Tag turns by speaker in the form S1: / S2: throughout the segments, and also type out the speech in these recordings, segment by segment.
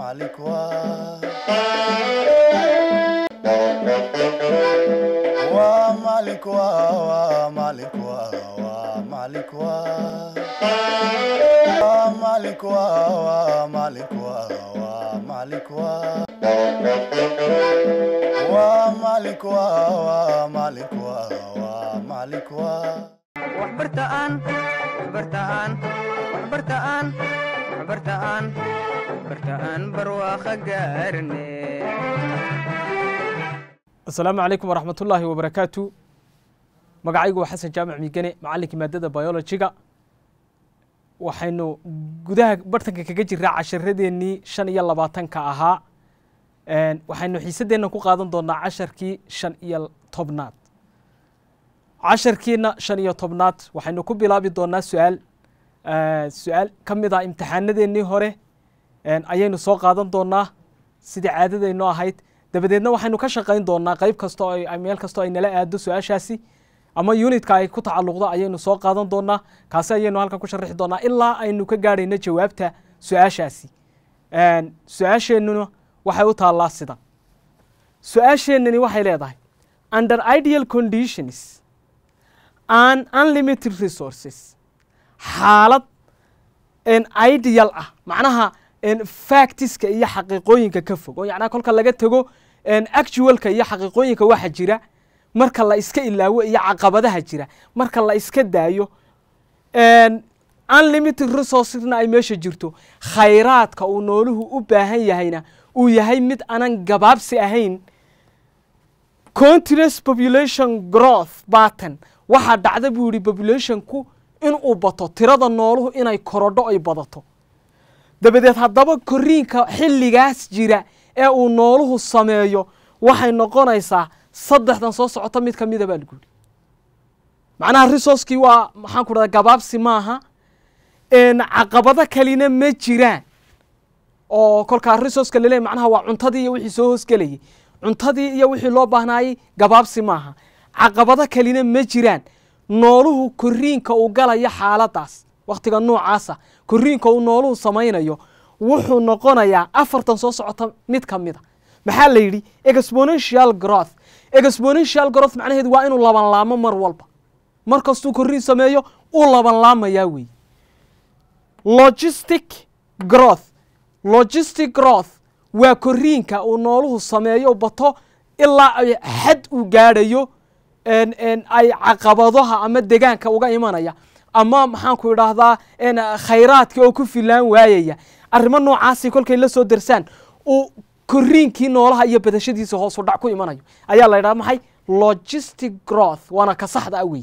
S1: malikwa wa malikwa wa malikwa wa malikwa wa malikwa wa malikwa wa malikwa wa malikwa wa malikwa wa malikwa
S2: waxbartaan waxbartaan waxbartaan waxbartaan waxbartaan barwaaqa gaarne
S3: asalaamu calaykum waraxmat ullaahi wabarakaatu magacaygu waa xasan jaamac miigane macallinkii maadada biologiga waxaynu gudaha bartanka kaga jiraa casharadeenii shan iyo labaatanka ahaa waxaynu xiisadeenna ku qaadan doonaa casharkii shan iyo tobnaad casharkiina shan iyo tobnaad waxaynu ku bilaabi doonaa su-aal su-aal ka mid ah imtixaanadeenii hore ayaynu soo qaadan doonaa sidii caadadaynu ahayd dabadeedna waxaynu ka shaqayn doonaa qeyb kasta oo ay- meel kastoo ay nala aado su-aashaasi ama unitka ay ku tacalluqdo ayaynu soo qaadan doonaa kaasi ayaynu halkan ku sharixi doonaa ilaa aynu ka gaadhayno jawaabta su-aashaasi su-aasheennuna waxay u taallaa sidan su-aasheennani waxay leedahay under ideal conditions and unlimited resources xaalad en ideal ah macnaha en factiska iyo xaqiiqooyinka ka fog oo yacnaa kolka laga tego en actualka iyo xaqiiqooyinka waxa jira marka la iska ilaawo iyo caqabadaha jira marka la iska daayo en unlimited resourcesna ay meesha jirto khayraadka uu nooluhu u baahan yahayna uu yahay mid aanan gabaabsi ahayn continuous population growth pattern waxaa dhacda buu yihi populationku inuu bato tirada nooluhu inay korodho ay badato dabadeed haddaba koriinka xilligaas jira ee uu nooluhu sameeyo waxay noqonaysaa saddexdan soo socota mid ka mida baa lagu yihi macnaha resourcekii waa maxaan ku dhahda gabaabsi maaha en caqabado kalina ma jiraan oo kolkaa resourceka laleeyahy macnaha waa cuntadii iyo wixii soo hoosgelayay cuntadii iyo wixii loo baahnaayey gabaabsi maaha caqabado kalina ma jiraan nooluhu koriinka uu galaya xaaladaas wakhtiga noocaasa koriinka uu nooluhu samaynayo wuxuu noqonayaa afartan soo socota mid ka mid a maxaa la yidhi exponential growth exponential growth macnaheedu waa inuu laban laamo mar walba mar kastuu koriin sameeyo uu laban laamayaa weeye logistic growth logistic growth waa koriinka uu nooluhu sameeyo bato ilaa ay xad uu gaadhayo en en ay caqabadaha ama degaanka uga imanaya ama maxaanku idhaahdaa en khayraadka oo ku filaan waayaya arrimo noocaasi kolkay la soo darsaan uu koriinkii noolaha iyo badashadiisa hoosu dhac ku imanayo ayaa la yidhahda maxay logistic growth waana ka saxda ah wey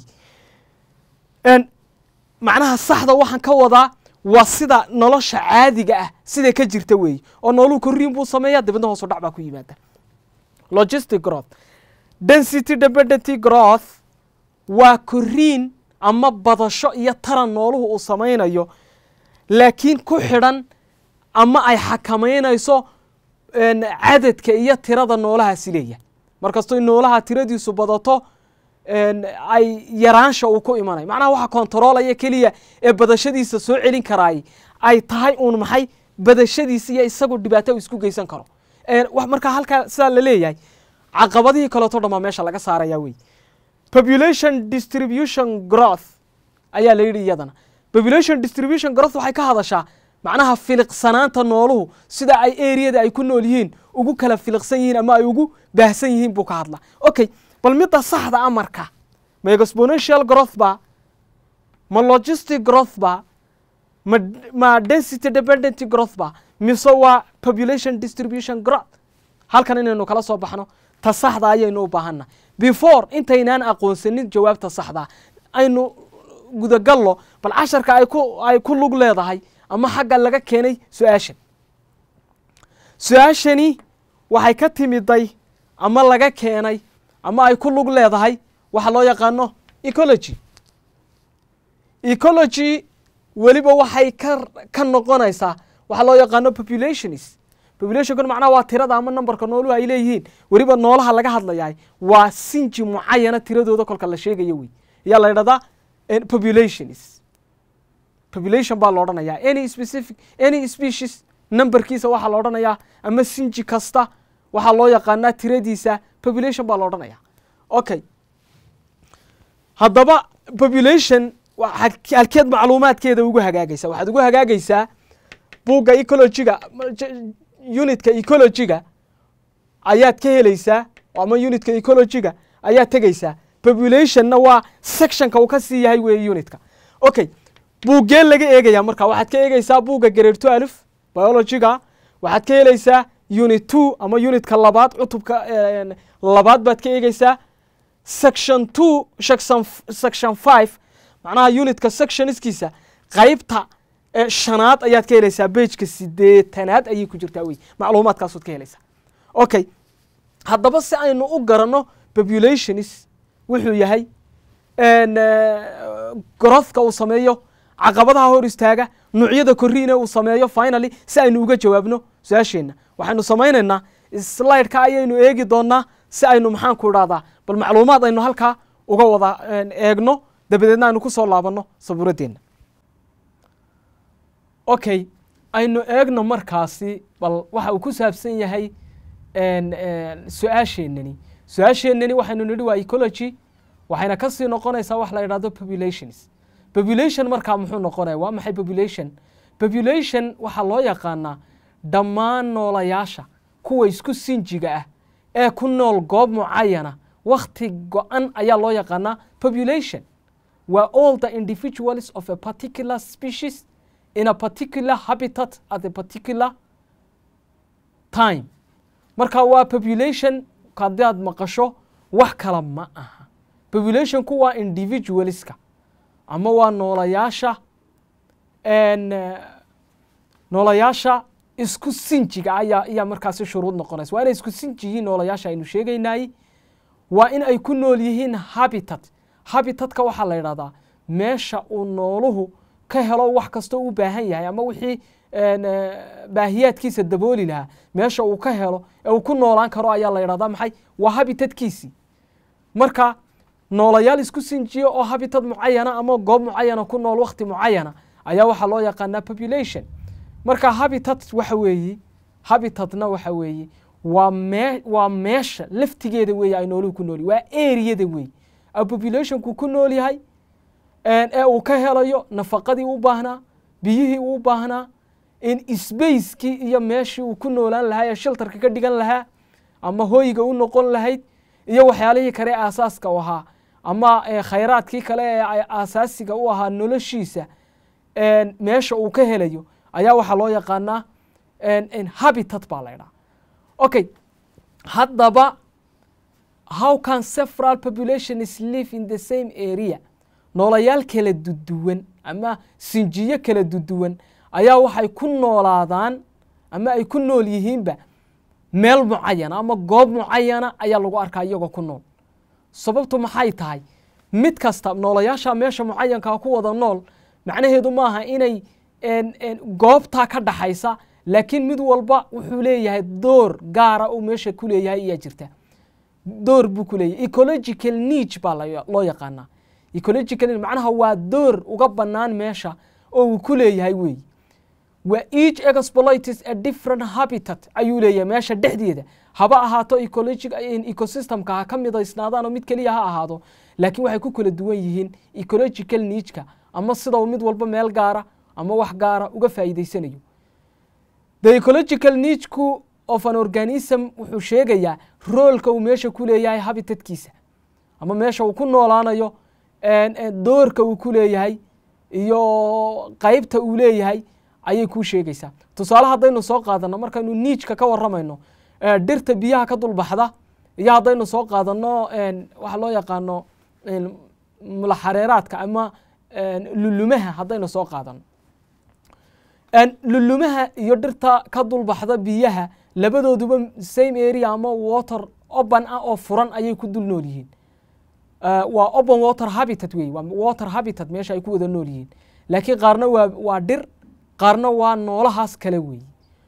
S3: en macnaha saxda waxaan ka wadaa waa sida nolosha caadiga ah siday ka jirta weeye oo nooluhu koriin buu sameeya dibadna hoosu dhac baa ku yimaada logistic growth density dependent growth waa koriin ama badasho iyo taran nooluhu uu samaynayo laakiin ku xidhan ama ay xakamaynayso en cadadka iyo tirada noolahaasi leeyahay markastoo in noolaha tiradiisu badato en ay yaraansha uu ku imanayo macnaha waxa kontaroolaya keliya ee badashadiisa soo celin karaay ay tahay uun maxay badashadiisa iyo isagu dhibaato uu isku geysan karo En wax markaa halkaa sidaa la leeyahay caqabadihii kaleeto dhan baa meesha laga saaraya wey population distribution growth ayaa la yidhi iyadana population distribution growth waxay ka hadashaa macnaha filiqsanaanta nooluhu sida ay areada ay ku nool yihiin ugu kala filiqsan yihiin ama ay ugu baahsan yihiin buu ka hadlaa okay bal midda saxda a marka ma exponential growth ba ma logistic growth ba ma ma density dependent growth ba mise waa population distribution growth halkan inaynu kala soo baxno ta saxda ayaynu u baahanna before intaynaan aqoonsanin jawaabta saxda aynu gudagallo bal casharka ay ku ay ku lug leedahay ama xagga laga keenay su-aashan su-aashani waxay ka timiday ama laga keenay ama ay ku lug leedahay waxa loo yaqaano ecology ecology weliba waxay ka ka noqonaysaa waxaa loo yaqaano populationis populationkan macnaha waa tirada ama numberka nooluhu ay leeyihiin weliba noolaha laga hadlayahay waa sinji mucayana tiradooda kolka la sheegayo wey ayaa la yidhahdaa populationis population baa la odhanayaa any specific any species numberkiisa waxaa la odhanayaa ama sinji kasta waxaa loo yaqaanaa tiradiisa population baa la odhanaya okay haddaba population wa- hal- halkeed macluumaadkeeda ugu hagaagaysa waxaad ugu hagaagaysaa buugga ecologiga j- unitka ecologiga ayaad ka helaysaa ama unitka ecologiga ayaad tegaysaa populationna waa sectionka uu ka sii yahay weeye unitka okay buuggeen laga eegaya marka waxaad ka eegaysaa buugga grade two alif biologiga waxaad ka helaysaa unit two ama unitka labaad cutubka eh, labaad baad ka eegaysaa section two section section five macnaha unitka sectionskiisa qaybta eh, shanaad ayaad ka helaysaa bejka sideetanaad ayay ku jirtaa wey macluumaadkaasood ka helaysaa okay haddaba si aynu u garanno populationis wuxuu yahay n growthka uu sameeyo caqabadaha hor istaaga nuucyada koriina uu sameeyo finally si aynu uga jawaabno su-aasheenna waxaynu samaynaynaa slideka ayaynu eegi doonaa si aynu maxaan ku idhahdaa bal macluumaad aynu halkaa uga wada een, eegno dabadeedna aynu ku soo laabanno sabuuradeenna okay aynu eegno markaasi bal waxa uu ku saabsan yahay een, een, su-aasheenani su-aasheenani waxaynu nidhi waa ecology waxayna kasii noqonaysaa wax la idhahdo populations population markaa muxuu noqonaya waa maxay population population waxaa loo yaqaanaa dhammaan noolayaasha kuwa isku sinjiga ah ee ku nool goob mucayana wakhti go-an ayaa loo yaqaanaa population waa all the individuals of a particular species in a particular habitat at a particular time marka waa population haddaad maqasho wax kala ma aha populationku waa individualska ama waa noolayaasha n noolayaasha isku sinjiga ayaa ayaa markaasi shuruud noqonaysa waa inay isku sinji yihiin noolayaasha aynu sheegaynay waa in ay ku nool yihiin habitat habitatka waxaa la yidhahdaa meesha uu nooluhu ka helo wax kastoo u baahan yahay ama wixii n baahiyaadkiisa dabooli lahaa meesha uu ka helo ee uu ku noolaan karo ayaa la yidhahdaa maxay waa habitatkiisii marka noolayaal isku sinjiya oo habitat mucayana ama goob mucayana ku nool wakti mucayana ayaa waxaa loo yaqaanaa population marka habitat waxa weeye habitatna waxa weeye waa mee waa meesha laftigeeda weeye ay nooluhu ku nool yihin waa areada weeye a populationku ku nool yahay ee uu ka helayo nafaqadii u baahnaa biyihii uu baahnaa in spacekii iyo meeshii uu ku noolaan lahaa ee sheltarka ka dhigan lahaa ama hooyiga u noqon lahayd iyo waxyaalihii kale ee aasaaska u ahaa ama khayraadkii kale ee aasaasiga u ahaa noloshiisa meesha uu ka helayo ayaa waxaa loo yaqaanaa habitat baa la ydhaha okay haddaba how can several populations live in the same area noolayaal kala duduwan ama sinjiyo kala duduwan ayaa waxay ku noolaadaan ama ay ku nool yihiinba meel mucayana ama goob mucayana ayaa lagu arkaa iyagoo ku nool sababtu maxay tahay mid kasta noolayaasha meesha mucayankaa ku wada nool macnaheedu maaha inay goobtaa ka dhaxaysa laakiin mid walba wuxuu leeyahay door gaara uu meesha ku leeyahay ayaa jirta door buu ku leeyahay ecological niche baa loo yaqaanaa ecological macnaha waa door uga bannaan meesha oo uu ku leeyahay weey waa each exploitis a different habitat ayuu leeyahay meesha dhexdeeda haba ahaato ecologic ecosystemka ha ka midaysnaadaan oo mid keliya ha ahaado laakiin waxay ku kala duwan yihiin ecological nichka ama sidau mid walba meel gaara ama wax gaara uga faa'iidaysanayo the ecological nichku of an organism wuxuu sheegayaa roolka uu meesha ku leeyahay habitatkiisa ama meesha uu ku noolaanayo doorka uu ku leeyahay iyo qaybta uu leeyahay ayay kuu sheegaysaa tusaale haddaynu soo qaadano markaynu niijka ka waramayno dhirta biyaha ka dulbaxda iyo haddaynu soo qaadano waxa loo yaqaano mulaxareeraadka ama lulumaha haddaynu soo qaadano lulumaha iyo dhirta ka dulbaxda biyaha labadooduba same area ama water open ah oo furan ayay ku dul nool yihiin waa open water habitat wey waa water habitat meesha ay ku wada nool yihiin laakiin qaarna waa waa dhir qaarna waa noolahaas kale weeye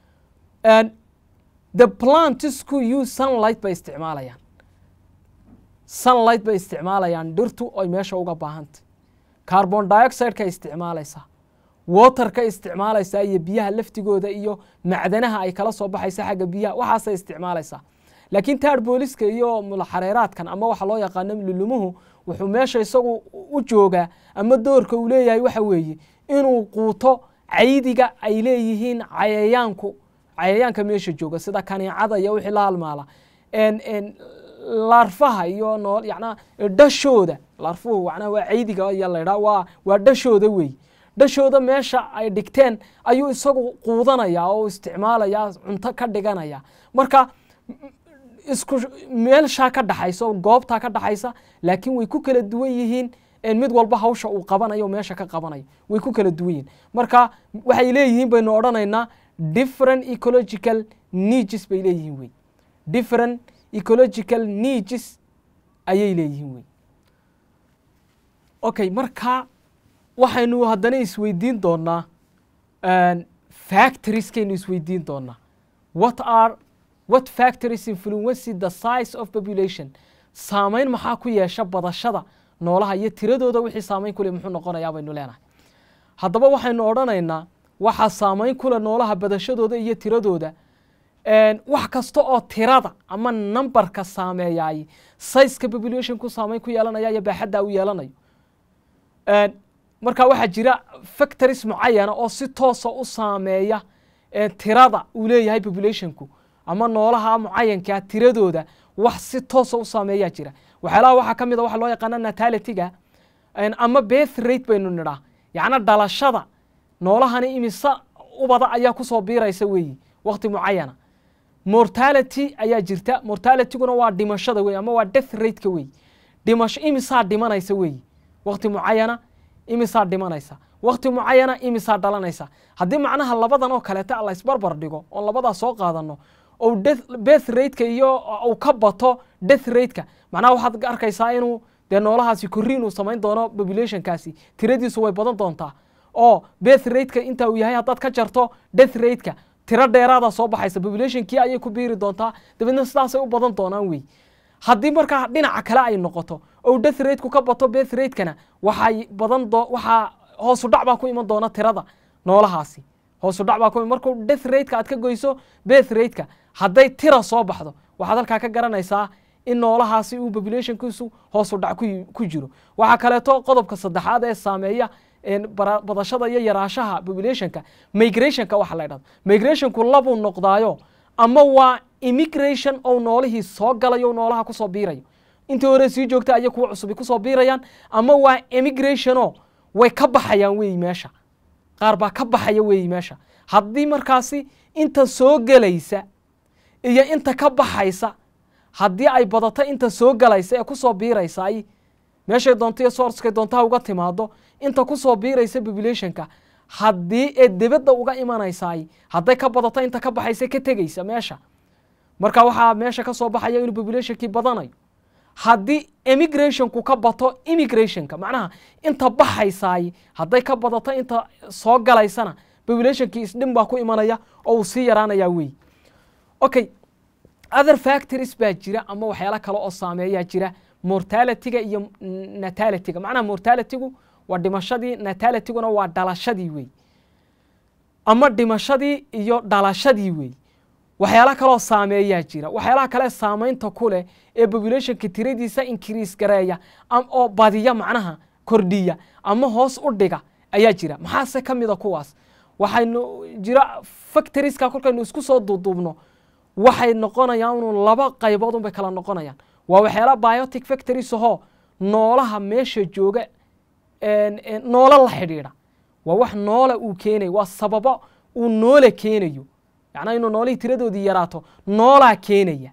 S3: the plantsku use sunlight bay isticmaalayaan sunlight bay isticmaalayaan dhirtu ay meesha uga baahantay carbon dioxideka isticmaalaysaa waterka isticmaalaysaa iyo biyaha laftigooda iyo macdanaha ay kala soo baxaysa xagga biyaha waxaasay isticmaalaysaa laakiin taar booliska iyo mulaxareeraadkan ama waxa loo yaqaano lulumuhu wuxuu meesha isagu u joogaa ama doorka uu leeyahay waxa weeye inuu quuto caydiga ay leeyihiin cayayaanku cayayaanka meesha jooga sida kaniicada iyo wixii la halmaala En- en, laarfaha iyo nool yacnaa dhashooda laarfuhu macnaha waa caydiga iyo laydhaa waa waa dhashooda wey dhashooda meesha ay dhigteen ayuu isagu quudanaya oo isticmaalaya cunto ka dhiganaya marka isku meelshaa ka dhaxaysa oo goobtaa ka dhaxaysa laakiin way ku kala duwan yihiin en mid walba hawsha uu qabanayo meesha ka qabanayo way ku kala duwan yihiin marka waxay leeyihiin baynu odhanaynaa different ecological needs bay leeyihiin wey different ecological needs ayay leeyihiin wey okay marka waxaynu haddana isweydiin doonaa factorieskaynu isweydiin doonaa what are what factories influence the size of population saameyn maxaa ku yeesha badashada noolaha iyo tiradooda wixii saameyn kule muxuu noqonayaa baynu leenahay haddaba waxaynu odhanaynaa waxaa saameyn kule noolaha badashadooda iyo tiradooda En, wax kasta oo tirada ama numberka saameeyaay sizeka populationku saameyn ku yeelanaya iyo baaxadda u yeelanayo En, marka waxaa jira factories mucayana oo si toosa u saameeya en, tirada uu leeyahay populationku ama noolaha mucayankaa tiradooda wax si toosa u saameeyaa jira waxyaalaha waxaa ka mid a waxa loo yaqaana natalityga En, ama birth rate baynu nidhaa yacna dhalashada noolahani imise ubada ayaa kusoo biiraysa weeyi waqti mucayana mortality ayaa jirta mortalityguna waa dhimashada wey ama waa death rateka wey dhimasho imisaa dhimanaysa weeyi waqti mucayana imisaa dhimanaysa waqti mucayana imisaa dhalanaysa haddii macnaha labadan oo kaleeta la isbarbar dhigo oon labadaa soo qaadano ou birth rateka iyo uu ka bato death rateka macnaha waxaad arkaysaa inuu dee noolahaasi korriin uu samayn doono populationkaasi tiradiisu way badan doontaa oo birth rateka inta uu yahay haddaad ka jarto death rateka tiro dheeraada soo baxaysa populationkii ayay ku biiri doontaa dabeedna sidaasay u badan doonaan wey haddii markaa dhinaca kale ay noqoto ou death rateku ka bato birth ratekana waxay badan doo waxaa hoosu dhac baa ku iman doona tirada noolahaasi hoosu dhac baa ku iman markuu death rateka aad ka goyso birth rateka hadday tira soo baxdo waxaad halkaa ka garanaysaa in noolahaasi uu populationkiisu hoosu dhac ku- ku jiro waxaa kaleeto qodobka saddexaad ee saameeya en, bara- badashada iyo yaraashaha populationka migrationka waxa la dhahdo migrationku labuu noqdaayo ama waa immigration oo noolihii soo galayo noolaha kusoo biirayo intii hore sii joogta ayay kuwa cusubi kusoo biirayaan ama waa immigrationo way ka baxayaan weeyi meesha qaar baa ka baxaya weeyi meesha haddii markaasi inta soo gelaysa iyo inta ka baxaysa haddii ay badato inta soo galaysa ee kusoo biiraysa ay meeshay doonto iyo sourcekay doontaha uga timaado inta kusoo biiraysa populationka haddii ee dibadda uga imanaysaay hadday ka badato inta ka baxaysa ka tegaysa meesha marka waxaa meesha ka soo baxaya inuu populationkii badanayo haddii emigrationku ka bato immigrationka macnaha inta baxaysaay hadday ka badato inta soo galaysana populationkii isdhin baa ku imanaya oo uu sii yaraanaya wey okay other factories baa jira ama waxyaalo kale oo saameeyaa jira mortalityga iyo natalityga macnaha mortalitygu waa dhimashadii natalityguna waa dhalashadii wey ama dhimashadii iyo dhalashadii wey waxyaala kaloo saameeyaa jira waxyaalaha kale saameynta ku leh ee populationka tiradiisa increase gareeya am- oo badiya macnaha kordhiya ama hoos u dhiga ayaa jira maxaase ka mida kuwaas waxaynu jira factorieska kolkaynu isku soo duuduubno waxay noqonayaan unu laba qaybood unbay kala noqonayaan waa waxyaala biotic factories ahoo noolaha meesha jooga en- en noolo la xidhiidha waa wax noola uu keenayo waa sababo uu noole keenayo yacnaa inuu noolihii tiradoodii yaraato noolaa keenaya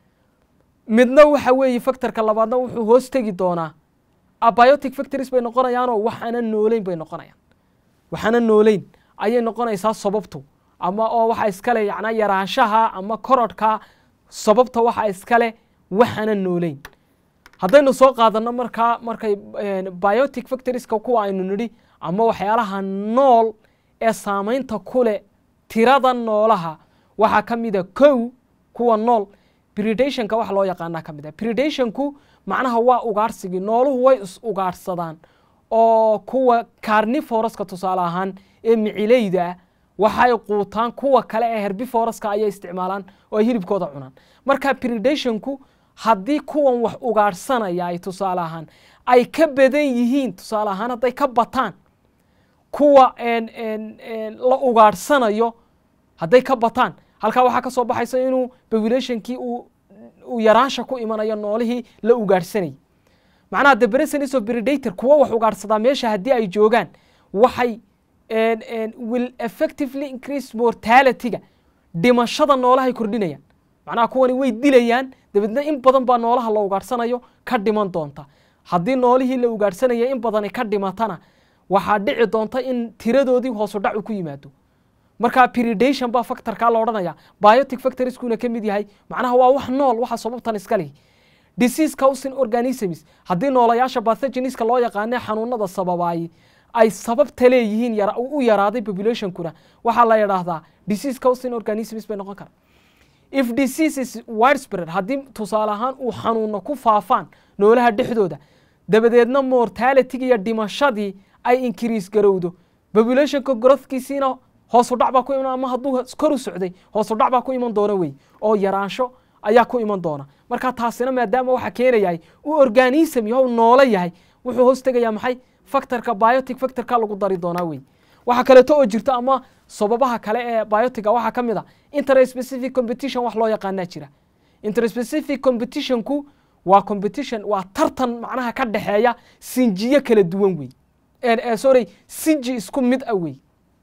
S3: midna waxa weeye factorka labaadna wuxuu hoos tegi doonaa abiotic factories bay noqonayaanoo waxaana nooleyn bay noqonayaan waxaana nooleyn ayay noqonaysaa sababtu ama oo waxa iskale yacnaa yaraanshaha ama korodhka sababta waxa iskale waxaana nooleyn haddaynu soo qaadano markaa markay en, biotic factorieska kuwa aynu nidhi ama waxyaalaha nool ee saameynta ku leh tirada noolaha waxaa ka mida kow kuwa nool predationka waxa loo yaqaanaa ka mid ah predationku macnaha waa ugaarsigii nooluhu way is ugaarsadaan oo kuwa carnivoroska tusaale ahaan ee micileyda ah waxay quutaan kuwa kale ee herbivoroska ayay isticmaalaan oo ay hilibkooda cunaan marka predationku haddii kuwan wax ugaadhsanaya ay tusaale ahaan ay ka badan yihiin tusaale ahaan hadday ka bataan kuwa en- en- en la ugaadhsanayo hadday ka bataan halkaa waxaa ka soo baxaysa inuu populationkii uu uu yaraansha ku imanayo noolihii la ugaadhsanayay macnaha the presence of predator kuwa wax ugaadhsadaa meesha haddii ay joogaan waxay en- en will effectively increase mortalityga dhimashada noolahay kordhinayaan macnaha kuwani way dilayaan dabeedna in badan baa noolaha la ugaadhsanayo ka dhiman doonta haddii noolihii la ugaadhsanaya in badani ka dhimatana waxaa dhici doonta in tiradoodii hoosu dhacu ku yimaado marka predation baa factorkaa la odhanaya biotic factorieskuna ka mid yahay macnaha waa wax nool waxa sababtan iska lihi disease causing organisms haddii noolayaasha pathogeniska loo yaqaane xanuunada sababaayay ay sababta leeyihiin yara- u yaraaday populationkuna waxaa la yidhaahdaa disease causing organisms bay noqon karaan if disease is widespread haddii tusaale ahaan uu xanuuno ku faafaan noolaha dhexdooda dabadeedna mortalityga iyo dhimashadii ay increase garowdo populationka growthkiisiina hoosu dhac baa ku iman ama hadduu kor u socday hoosu dhac baa ku iman doona wey oo yaraansho ayaa ku iman doona marka taasina maadaama waxa keenayahay uu organism yahow noole yahay wuxuu hoos tegayaa maxay factorka biotic factorka lagu dari doonaa wey waxaa kaleeto oo jirta ama sababaha kale ee biotica waxaa ka mid a interspecific competition wax loo yaqaanaa jira interspecific competitionku waa competition waa tartan macnaha ka dhexeeya sinjiyo kala duwan wey Eh, eh, sorry sinji isku mid ah wey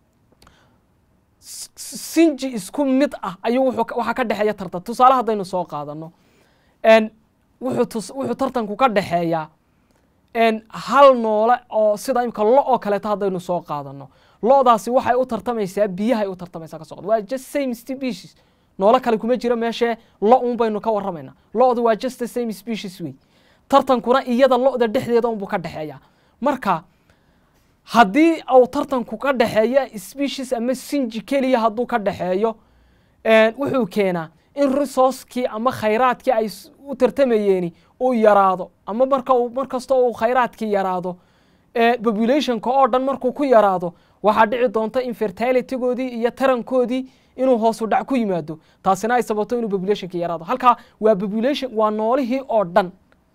S3: S- sinji isku mid ah ayuu wuxuu ka- waxaa ka dhexeeya tartan tusaale haddaynu soo qaadano En, wuxuu tus- wuxuu tartanku ka dhexeeyaa en, hal noole oo sida imika lo oo kaleeto haddaynu soo qaadano lo'daasi waxay u tartamaysaa biyahay u tartamaysaa ka soo qaad waa just same species noole kale kuma jiro meeshee lo un baynu ka warramaynaa lo'du waa just the same species wey tartankuna iyada lo'da dhexdeeda unbuu ka dhexeeyaa marka haddii uu tartanku ka dhexeeyo species ama sinji keliya hadduu ka dhexeeyo en, wuxuu keenaa in resourcekii ama khayraadkii ay s- u tartamayeeni uu yaraado ama marka uu mar kasta uu khayraadkii yaraado eh, populationka oo dhan markuu ku yaraado waxaa dhici doonta in fertilitygoodii iyo tarankoodii inuu hoosu dhac ku yimaado taasina ay sababto inuu populationka yaraado halkaa waa population waa noolihii oo dhan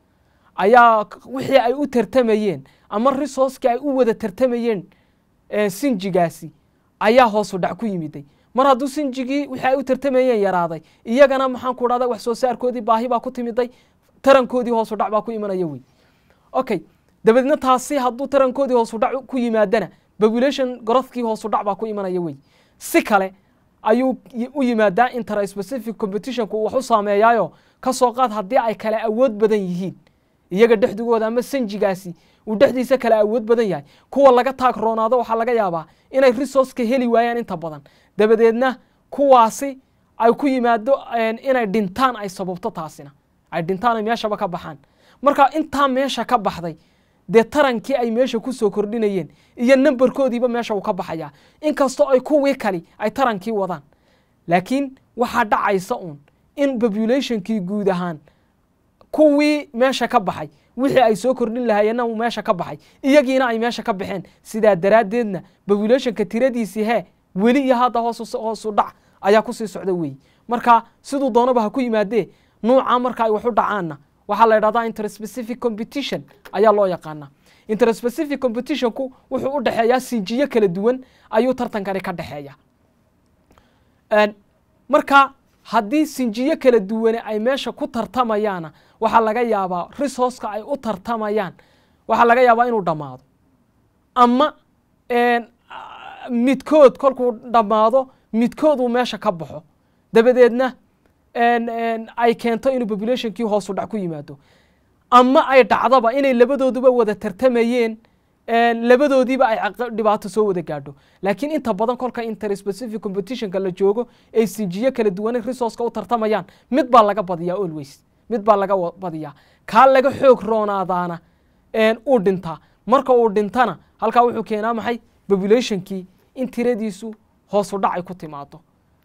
S3: ayaa k- wixii ay u tartamayeen ama resourcekii ay u wada tartamayeen eh, sinjigaasi ayaa hoosu dhac ku yimiday mar hadduu sinjigii wixii ay u tartamayeen yaraaday iyagana maxaan ku dhahda wax soo saarkoodii baahi baa ku timiday tarankoodii hoosu dhac baa ku imanaya wey okay dabeedna taasi hadduu tarankoodii hoosu dhac ku yimaadana population growthkii hoosu dhac baa ku imanaya wey si kale ayuu y- u yimaadaa interspecific competitionku wax u saameeyaayo ka soo qaad haddii ay kale awood badan yihiin iyaga dhexdigooda ama sanjigaasi uu dhexdiisa kale awood badan yahay kuwa laga taag roonaado waxaa laga yaabaa inay resourceka heli waayaan inta badan dabadeedna kuwaasi ay ku yimaado en, inay dhintaan ay sababto taasina ay dhintaan ay meeshaba ka baxaan marka intaa meesha ka baxday dee tarankii ay meesha kusoo kordhinayeen iyo nambarkoodiiba meesha uu ka baxayaa inkastoo ay kuwii kali ay tarankii wadaan laakiin waxaa dhacaysa uun in populationkii guud ahaan kuwii meesha ka baxay wixii ay soo kordhin lahaayeenna uu meesha ka baxay iyagiina ay meesha ka baxeen sidaa daraaddeedna populationka tiradiisii hee weli iyo hadda hoos hoosu dhac ayaa kusii socda weeyi marka siduu doonaba ha ku yimaadee nuuca marka ay wax u dhacaanna waxaa la yidhahdaa interspecific competition ayaa loo yaqaanaa interspecific competitionku wuxuu u dhexeeyaa sinjiyo kala duwan ayuu tartankani ka dhexeeya En, marka haddii sinjiyo kala duwane ay meesha ku tartamayaana waxaa laga yaabaa resourceka ay u tartamayaan waxaa laga yaabaa inuu dhammaado ama en, ah, midkood kolkuu dhammaado midkood uu meesha ka baxo dabadeedna en, en, ay keento inuu populationkii hoosu dhac ku yimaado ama ay dhacdaba inay labadooduba wada tartamayeen en, labadoodiiba ay caqa- dhibaato soo wada gaadho laakiin inta badan kolka interspecific competitionka la joogo ay sinjiyo kala duwane resourceka u tartamayaan mid baa laga badiyaa always mid baa laga wa- badiyaa kaa laga xoog roonaadaana en, uu dhintaa marka uu dhintana halkaa wuxuu keenaa maxay populationkii in tiradiisu hoosu dhac ay ku timaado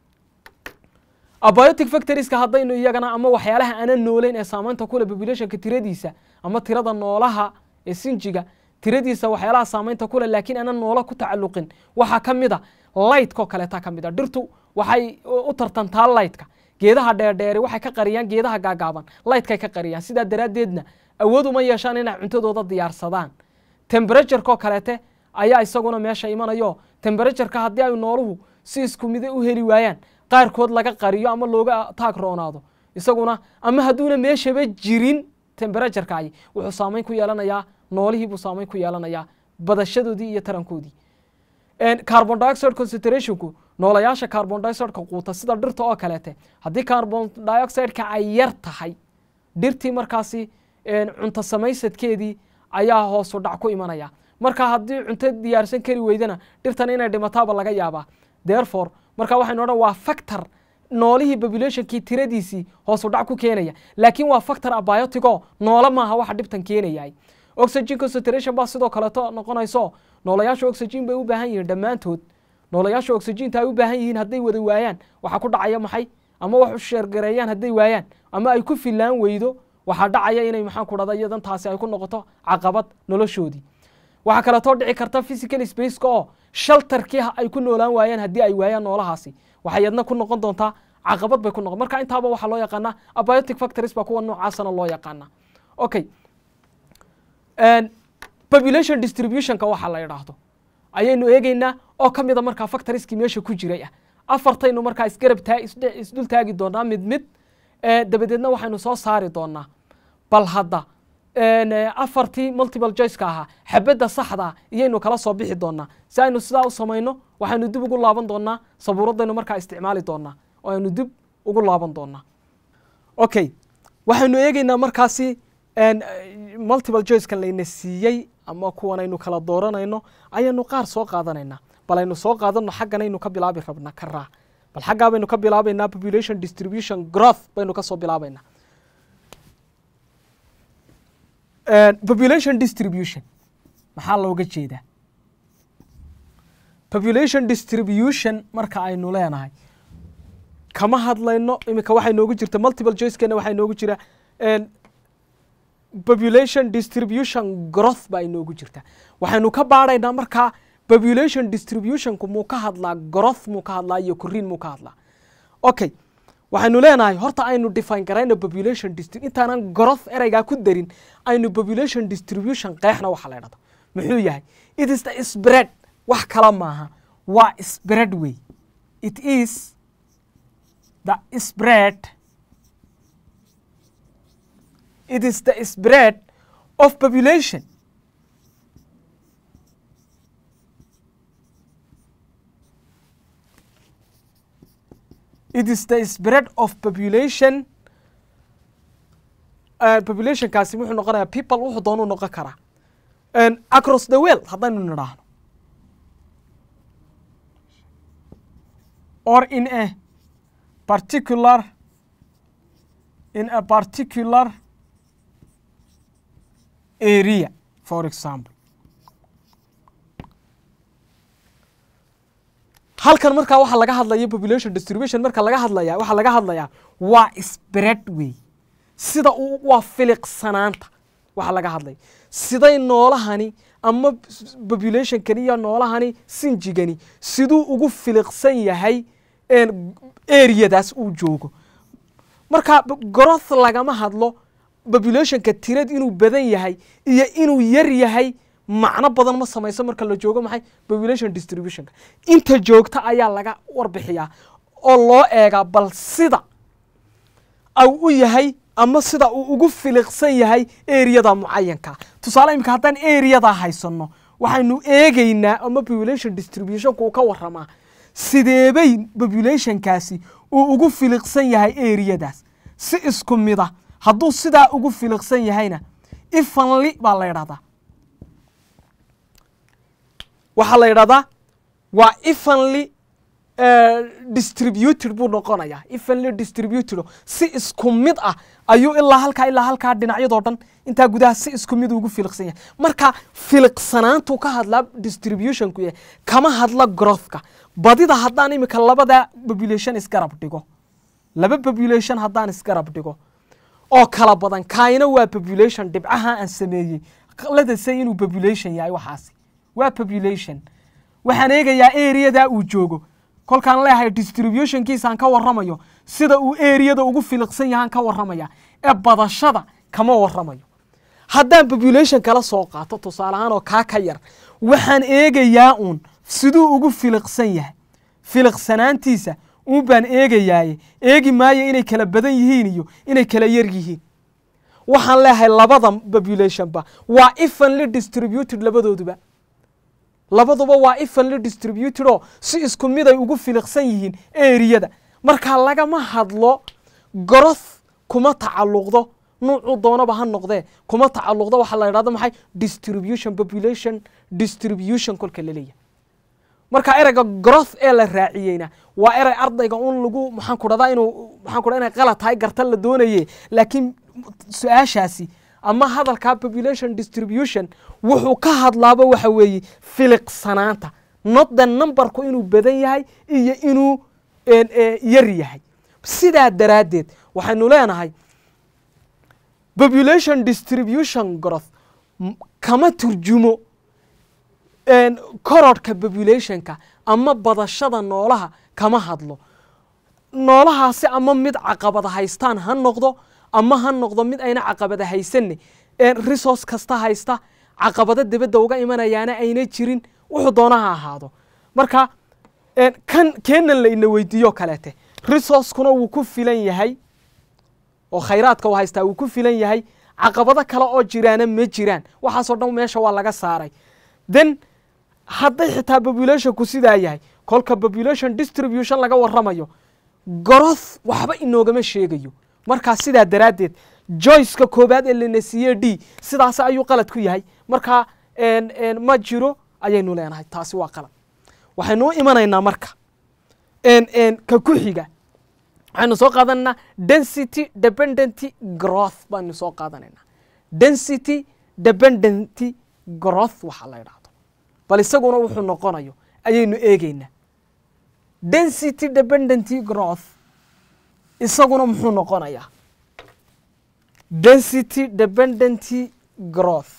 S3: abiotic factorieska haddaynu iyagana ama waxyaalaha aanan nooleyn ee saamaynta kule populationka tiradiisa ama tirada noolaha ee sinjiga tiradiisa waxyaalaha saamaynta kule laakiin aanan noolo ku tacalluqin waxaa ka mid a lightkoo kaleeta ka mid a dhirtu waxay u tartantaa lightka geedaha dheerdheeri waxay ka qariyaan geedaha gaagaaban lightkay ka qariyaan sidaa daraaddeedna awood uma yeeshaan inay cuntadooda diyaarsadaan temberaturekoo kaleete ayaa isaguna meesha imanayo temberatuurka haddii ay nooluhu si isku mide u heli waayaan qaarkood laga qariyo ama looga taag roonaado isaguna ama hadduuna meeshaba jirin temberaturekaayi wuxuu saamayn ku yeelanayaa noolihii buu saamayn ku yeelanayaa badashadoodii iyo tarankoodii carbon dioxide concentrationku noolayaasha carbon dioxideka quuta sida dhirta oo kaleete haddii carbon dioxideka ay yar tahay dhirtii markaasi cunto samaysadkeedii ayaa hoosu dhac ku imanaya marka haddii cunto diyaarsan kari weydana dhirtan inay dhimataaba laga yaabaa therefore marka waxaynu odhan waa factor noolihii populationkii tiradiisii hoosu dhac ku keenaya laakiin waa factor abiotico noolo maaha waxa dhibtan keenayay oxygen concentration baa sidoo kaleeto noqonayso noolayaasha oxygen bay u baahan yihiin dhammaantood noolayaasha oxygenta ay u baahan yihiin hadday wada waayaan waxaa ku dhacaya maxay ama wax u sheergareeyaan hadday waayaan ama ay ku filaan weydo waxaa dhacaya inay maxaan ku dhada iyadan taasi ay ku noqoto caqabad noloshoodii waxaa kaleetoo dhici karta physical spaceka oo shaltarkii ay ku noolaan waayaan haddii ay waayaan noolahaasi waxay yadna ku noqon doontaa caqabad bay ku noqon marka intaaba waxaa loo yaqaanaa abiotic factories baa kuwa noocaasana loo yaqaanaa okay population distributionka waxaa la idhaahdo ayaynu eegeynaa oo ka mida markaa factorieskii meesha ku jiray ah afartaynu markaa isgarab taa isdul taagi doonaa mid mid dabadeedna waxaynu soo saari doonaa bal hadda afartii multiple joiceka ahaa xabadda saxda iyaynu kala soo bixi doonaa si aynu sidaa u samayno waxaynu dib ugu laaban doonaa sabuuradaynu markaa isticmaali doonaa oo aynu dib ugu laaban doonaa okay waxaynu eegeynaa markaasi multiple joicekan layna siiyey ama kuwan aynu kala dooranayno ayaynu qaar soo qaadanaynaa bal aynu soo qaadano xagganaynu ka bilaabi rabna karaa bal xaggaa baynu ka bilaabaynaa population distribution growth baynu kasoo bilaabaynaa population distribution maxaa looga jeedaa population distribution marka aynu leenahay kama hadlayno iminka waxay noogu jirta multiple joicekena waxaa noogu jira population distribution growth baa inoogu jirta waxaynu ka baadhaynaa markaa population distributionku muu ka hadlaa growth muu ka hadlaa iyo koriin muu ka hadlaa okay waxaynu leenahay horta aynu define garayno population distri intaanan growth ereygaa ku darin aynu population distribution qeexna waxa la idhahdo muxuu yahay it is the spread wax kala maaha waa spread way it is the spread it is the spread of population it is the spread of population populationkaasi wuxuu noqonayaa people wuxuu doonuu noqon karaa across the world haddaynu nidhaahno or in a particular in a particular area for example halkan markaa waxaa laga hadlaya population distribution marka laga hadlaya waxaa laga hadlayaa waa spread way sida uu waa filiqsanaanta waxaa laga hadlaya siday noolahani ama populationkani iyo noolahani sinjigani siduu ugu filiqsan yahay areadaas uu joogo marka growth lagama hadlo populationka tirad inuu badan yahay iyo inuu yar yahay macno badan ma samayso marka la joogo maxay population distributionka inta joogta ayaa laga warbixiyaa oo loo eegaa bal sida au u yahay ama sida uu ugu filiqsan yahay areada mucayanka tusaale imika haddaan areada haysano waxaynu eegeynaa ama population distributionka uu ka waramaa sideebay populationkaasi uu ugu filiqsan yahay areadaas si isku mida hadduu sidaa ugu filiqsan yahayna ifanli baa la ydhahdaa waxaa la ydhahdaa waa evenly distributed buu noqonayaa evenly distributed si isku mid ah ayuu ilaa halkaa ilaa halkaa dhinacyadoo dhan intaa gudaha si isku mid ugu filiqsan yahay marka filiqsanaantuu ka hadlaa distributionku yahay kama hadla growthka badida haddaan imika labada population isgarab dhigo laba population haddaan isgarab dhigo oo kala badan kaayna waa population dhibcaha aan sameeyey ladasay inuu population yahay waxaasi waa population waxaan eegayaa areadaa uu joogo kolkaan leeyahay distributionkiisaan ka warramayo sida uu areada ugu filiqsan yahaan ka warramaya ee badashada kama warramayo haddaan population kala soo qaato tusaale ahaan oo kaa ka yar waxaan eegayaa uun siduu ugu filiqsan yahay filiqsanaantiisa uun baan eegayaaye eegi maayo inay kala badan yihiin iyo inay kala yar yihiin waxaan leeyahay labada populationba waa evenly distributed labadooduba labaduba waa evenly distributed oo si isku mid ay ugu filiqsan yihiin eriyada marka lagama hadlo goroth kuma tacalluqdo nuucuu doonaba ha noqdee kuma tacalluqdo waxaa la idhahdo maxay distribution population distribution kolka la leeyahay marka ereyga goroth ee la raaciyeyna waa erey ardayga un lagu maxaan ku dhahdaa inuu maxaan ku dhahdaa inay qalad tahay garta la doonaye laakiin su-aashaasi ama hadalkaa population distribution wuxuu ka hadlaaba waxa weeye filiqsanaanta not the numberku inuu badan yahay iyo inuu yar yahay sidaa daraaddeed waxaynu leenahay population distribution growth kama turjumo korodhka populationka ama badashada noolaha kama hadlo noolahaasi ama mid caqabada haystaan ha noqdo ama ha noqdo mid ayna caqabada haysanne resource kasta haysta caqabado dibadda uga imanayaana ayna jirin wuxuu doona ha ahaado marka kan keenan la ina weydiiyo kaleete resourcekuna wuu ku filan yahay oo khayraadka uu haystaa wuu ku filan yahay caqabado kale oo jiraana ma jiraan waxaasoo dhan meesha waa laga saaray then hadday xitaa populationku sidaa yahay kolka population distribution laga warramayo goroth waxba inoogama sheegayo markaa sidaa daraaddeed joyceka koobaad ee lana siiye d sidaas ayuu qalad ku yahay markaa ma jiro ayaynu leenahay taasi waa qalad waxaynu u imanaynaa marka ka ku xiga waxaynu soo qaadanaynaa density dependent growth baynu soo qaadanaynaa density dependent growth waxaa la idhahdo bal isaguna wuxuu noqonayo ayaynu eegeynaa density dependent growth isaguna muxuu noqonayaa density dependent growth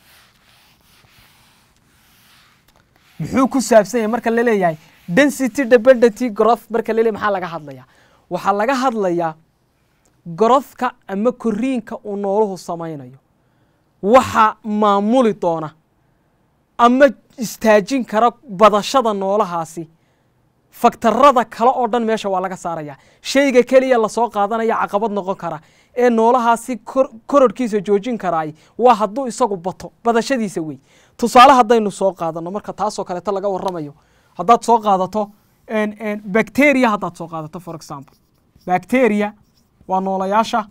S3: muxuu ku saabsan yahay marka laleeyahay density dependent growth marka laleeyahay maxaa laga hadlayaa waxaa laga hadlayaa growthka ama koriinka uu nooluhu samaynayo waxa maamuli doona ama istaajin kara badashada noolahaasi faktarada kale oo dhan meesha waa laga saaraya shayga keliya lasoo qaadanaya caqabad noqon kara ee noolahaasi kororhkiisa joojin karaay waa hadduu isagu bato badashadiisa wey tusaale haddaynu soo qaadano marka taasoo kaleeto laga warramayo haddaad soo qaadato bacteria haddaad soo qaadato for example bacteria waa noolayaasha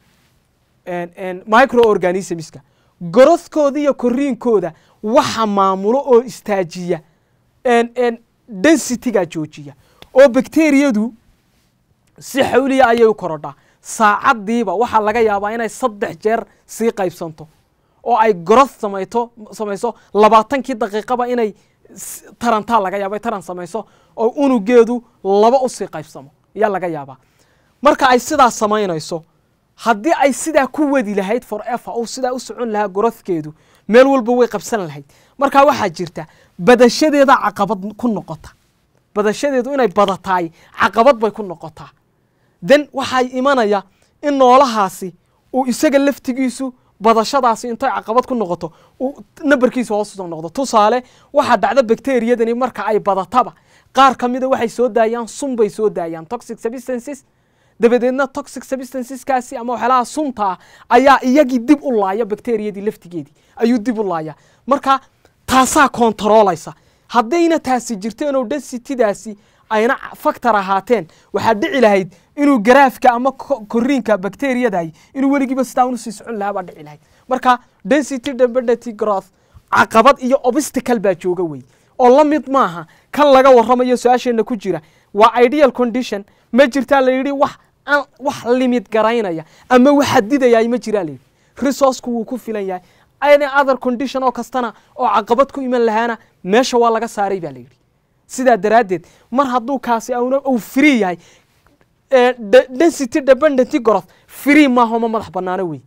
S3: microorganismska gorothkooda iyo koriinkooda waxa maamulo oo istaajiya densityga joojiya oo bacteriyadu si xawliya ayay u korodhaa saacaddiiba waxaa laga yaabaa inay saddex jeer sii qaybsanto oo ay goroth samayto samayso labaatankii daqiiqaba inay tarantaa laga yaaba taran samayso oo unugeedu laba usii qaybsamo ayaa laga yaabaa marka ay sidaa samaynayso haddii ay sidaa ku wadi lahayd for ever uu sidaa u socon lahaa gorothkeedu meel walba way qabsan lahayd marka waxaa jirta badashadeeda caqabad ku noqota badashadeedu inay badataay caqabad bay ku noqotaa then waxaa imanaya in noolahaasi uu isaga laftigiisu badashadaasi intay caqabad ku noqoto uu nambarkiisa hoos usoo noqdo tusaale waxaa dhacda bacteriyadani marka ay badataba qaar ka mida waxay soo daayaan sun bay soo daayaan toxic substances dabadeedna toxic substanceskaasi ama waxyaalaha sunta ah ayaa iyagii dib u laaya bacteriyadii laftigeedii ayuu dib u laaya marka taasaa kontaroolaysa haddayna taasi jirteenoo densitydaasi ayna factor ahaateen waxaa dhici lahayd inuu garaafka ama koriinka bacteriyadaay inuu weligiiba sidaa unusii socon lahaa baa dhici lahayd marka density dependent growth caqabad iyo obstacle baa jooga wey oo la mid maaha kan laga warramayo su-aasheenna ku jira waa ideal condition ma jirtaa la yidhi wax wax limid garaynaya ama wax xadidaya ma jiraa layidhi resourceku wuu ku filan yahay any other condition oo kastana oo caqabad ku iman lahaana meesha waa laga saaray baa layidhi sidaa daraaddeed mar hadduu kaasi auna uu free yahay density dependent growth free maaho ma madax banaano wey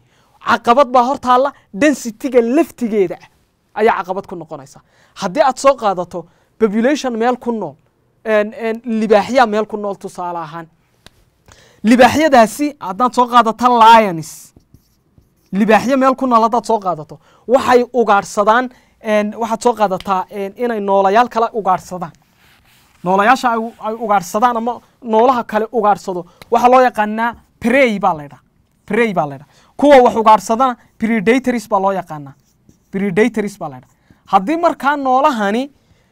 S3: caqabad baa hortaalla densitiga laftigeeda ah ayaa caqabad ku noqonaysa haddii aad soo qaadato population meel ku nool libaaxya meel ku nool tusaale ahaan libaaxyadaasi haddaad soo qaadato lions libaaxyo meel ku nool haddaad soo qaadato waxay ugaadhsadaan waxaad soo qaadataa inay noolayaal kale ugaadhsadaan noolayaasha ay ugaadhsadaan ama noolaha kale ugaadhsado waxaa loo yaqaanaa prey baa laydhaa prey baa laydhaa kuwa wax ugaadhsadana predatories baa loo yaqaanaa predatories baa laydhaa haddii markaa noolahani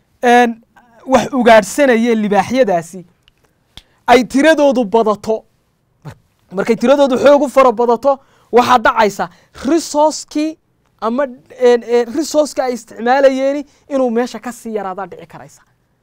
S3: wax ugaadhsanayeen libaaxyadaasi ay tiradoodu badato markay tiradoodu xoog u fara badato waxaa dhacaysa resourcekii ama resourceki ay isticmaalayeeni inuu meesha ka sii yaraadaa dhici karaysa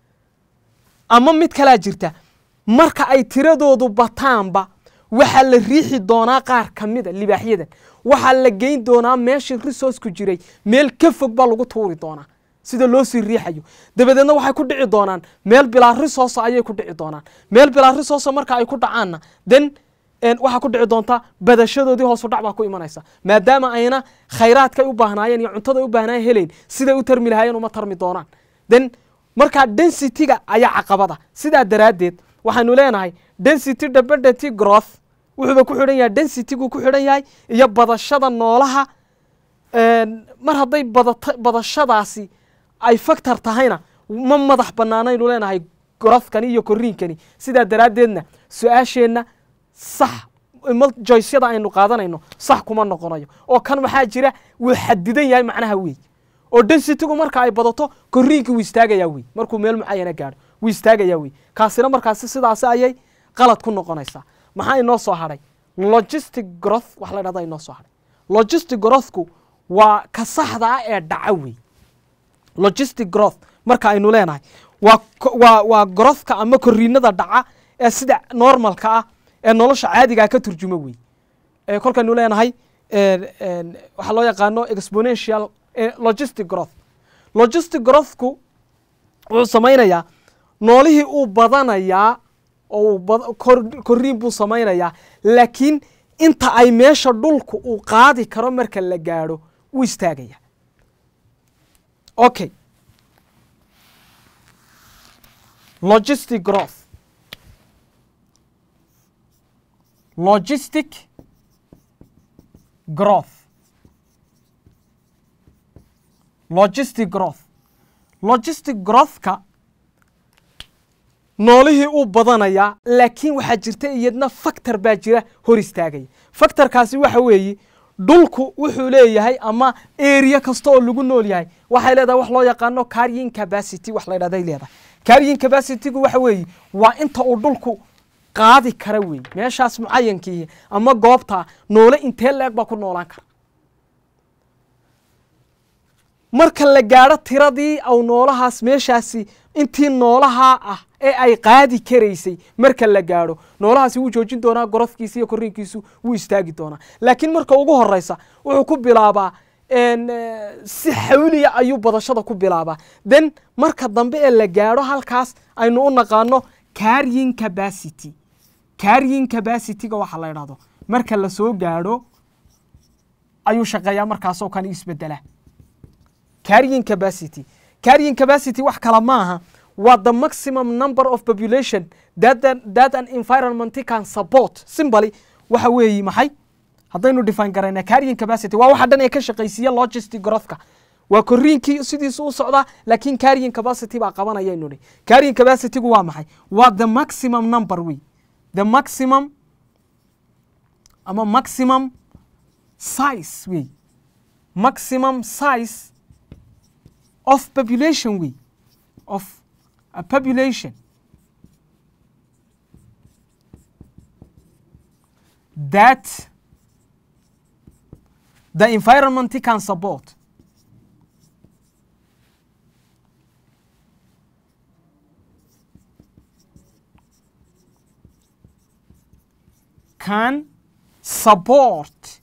S3: ama mid kalaa jirta marka ay tiradoodu bataanba waxaa la riixi doonaa qaar ka mida libaaxyadan waxaa la geyn doonaa meeshii resourceku jiray meel ka fog baa lagu tuuri doonaa sida loo sii riixayo dabadeedna waxay ku dhici doonaan meel bilaa resource ayay ku dhici doonaan meel bilaa resource marka ay ku dhacaanna then waxaa ku dhici doonta badashadoodii hoosu dhac baa ku imanaysa maadaama ayna khayraadkay u baahnaayeen iyo cuntada u baahnaayeen helayn siday u tarmi lahaayeen uma tarmi doonaan then markaa densitiga ayaa caqabada sidaa daraaddeed waxaynu leenahay density dependent growth wuxuuba ku xidhan yahay densitygu ku xidhan yahay iyo badashada noolaha mar hadday badata badashadaasi ay factor tahayna ma madax bannaanaynu leenahay growthkani iyo korriinkani sidaa daraaddeedna su-aasheenna sax joysyada aynu qaadanayno sax kuma noqonayo oo kan waxaa jira wuu xadidan yahay macnaha wey oo densitigu marka ay badato korriinkii wuu istaagayaa wey markuu meel mucayana gaadho wuu istaagayaa wey kaasina markaasi sidaasi ayay qalad ku noqonaysaa maxaa inoo soo hadhay logistic growth wax la dhahda inoo soo hadhay logistic growthku waa ka saxda ah ee dhaca wey logistic growth marka aynu leenahay waa waa waa growthka ama korriinada dhaca ee sida normalka ah ee nolosha caadigaa ka turjumo wey kolkaynu leenahay waxaa loo yaqaano exponential logistic growth logistic growthku wuxuu samaynayaa noolihii uu badanayaa oo korriin buu samaynayaa laakiin inta ay meesha dhulku uu qaadi karo marka la gaadho wuu istaagaya okay logistic growth logistic growth logistic growth logistic growthka noolihii uu badanayaa laakiin waxaa jirta iyadna factor baa jira hor istaagaya factorkaasi waxa weeye dhulku wuxuu leeyahay ama area kasta oo lagu nool yahay waxay leedahay wax loo yaqaano carrying capacity wax la ydhahday leedahay carrying capacitygu waxa weeye waa inta uu dhulku qaadi kara wey meeshaas mucayankii ama goobta noole intee la-eg baa ku noolaan kara marka la gaadho tiradii au noolahaas meeshaasi intii noolaha ah ee ay qaadi karaysay marka la gaadho noolahaasi wuu joojin doonaa gorofkiisa iyo korriinkiisu wuu istaagi doonaa laakiin marka ugu horeysa wuxuu ku bilaabaa si xawliya ayuu badashada ku bilaabaa then marka dambe ee la gaadho halkaas aynu u naqaano carrying capacity carrying capacityga waxa la idhahdo marka la soo gaadho ayuu shaqeeyaa markaasoo kan isbedela carrying capacity carrying capacity wax kala maaha waa the maximum number of population that an, that an environment can support simply waxa weeyi maxay haddaynu define garayna carrying capacity waa waxa dhan ee ka shaqaysiiya logistic growthka waa korriinkii sidiisu u socdaa laakiin carrying capacity baa qabanaya inu dhi carrying capacitygu waa maxay waa the maximum number wey the maximum ama maximum size wey maximum size of population wey of a population that the environment can support can support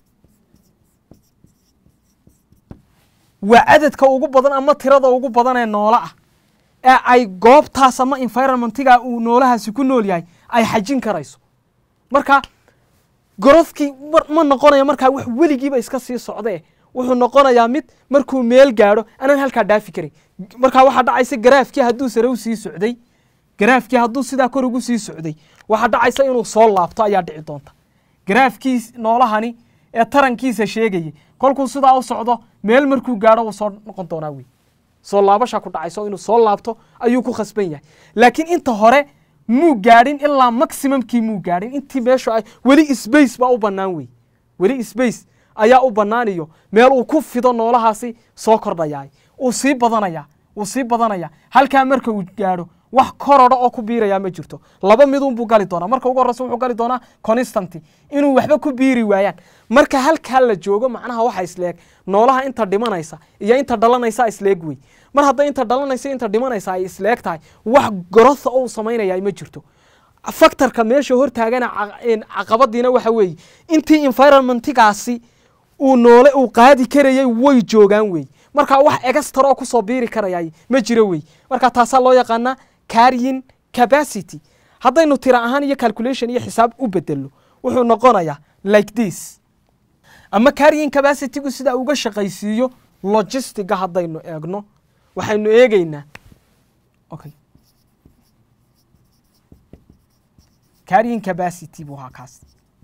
S3: waa cadadka ugu badan ama tirada ugu badan ee noolo ah ee ay goobtaas ama environmentiga uu noolahaasi ku nool yahay ay xajin karayso marka growthkii mar- ma noqonaya markaa wax weligiiba iska sii socdee wuxuu noqonayaa mid markuu meel gaadho anaan halkaa dhaafi karin markaa waxaa dhacaysa garaafkii hadduu sare u sii socday garaafkii hadduu sidaa kor ugu sii socday waxaa dhacaysa inuu soo laabto ayaa dhici doonta garaafkii noolahani ee tarankiisa sheegayay kolkuu sidaa u socdo meel markuu gaadho wuu soo noqon doonaa wey soo laabasha ku dhacayso inuu soo laabto ayuu ku khasban yahay laakiin inta hore muu gaadhin ilaa maximumkii muu gaadhin intii meeshu ay weli space baa u bannaan wey weli space ayaa u bannaan iyo meel uu ku fido noolahaasi soo kordhayaa uu sii badanaya uu sii badanaya halkaa marka uu gaadho wax korodha oo ku biirayaa ma jirto laba midun buu gali doonaa marka ugu horreysa wuxuu gali doonaa constanty inuu waxba ku biiri waayaan marka halkaa la joogo macnaha waxa isleeg noolaha inta dhimanaysa iyo inta dhalanaysa isleeg wey mar hadday inta dhalanaysa inta dhimanaysa ay isleeg tahay wax gorotha oo uu samaynaya ma jirto factorka meesha hortaagana ca- een caqabadiina waxa weeye intii environmentigaasi uu noole uu qaadi karayay way joogaan wey marka wax extra oo kusoo biiri karayay ma jiro wey marka taasaa loo yaqaanaa carrying capacity haddaynu tira ahaan iyo calculation iyo xisaab u bedelno wuxuu noqonayaa like this ama carrying capacitygu sida uga shaqaysiiyo logistiga haddaynu eegno waxaynu eegeynaa okay carrying capacity buu ahaa kaas